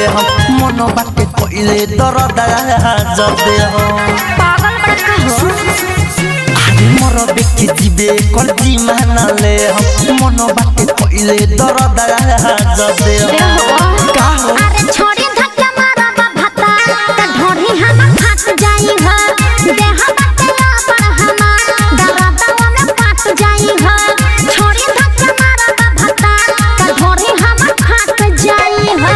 हम मन बाटे पहिले दरद जदे हम पागल बड़का हो আরে মর ব্যক্তি দিবে করজি মানালে মন বাটে কইলে দরদা যদে ए हो কাহ अरे छोड़ी धक्का मारा बा भता त ढोरी हम फाट जाई हो देह बतला पर हम दरदवा में फाट जाई हो छोड़ी धक्का मारा बा भता त ढोरी हम फाट जाई हो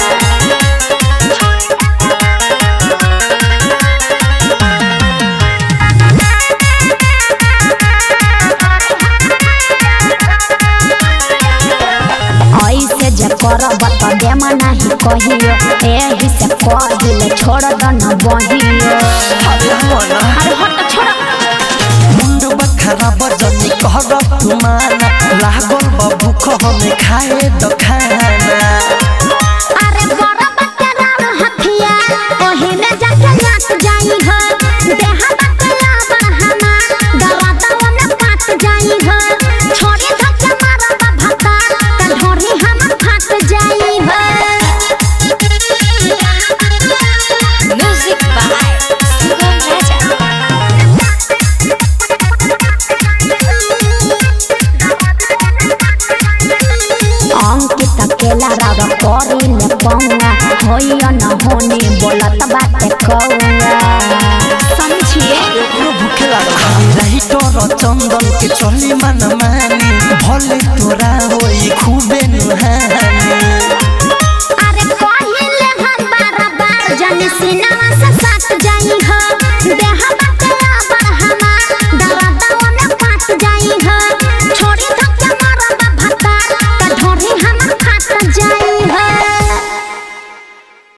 ऐसे जे करब त देमा नाही कहियो एही से कहिल छोड़ द न बहियो আরে মনা अरे हट छोड़ মুন্ড বখারা বজনি কর তুমানা লাগল বাবুখ হমে খায়ে দখানা अरे बड़ा बच्चा राम हथिया ओही में जाके नाच जाई हो देहा बतला बरहमा दरदवा में काट जाई हो छोड़ी धक्का मारा बा भता त ढोरी हम फाट जाई हो म्यूजिक बाय सुगम राजा अंकित अकेला राव करी ले पौआ होइयो न होनी बोलत बाटे कौआ समझिए একটু ভুকে লাগল আমি রাইটর চন্দন কে চলি মান মানি ভলে তোরা হই খুবে নুহানি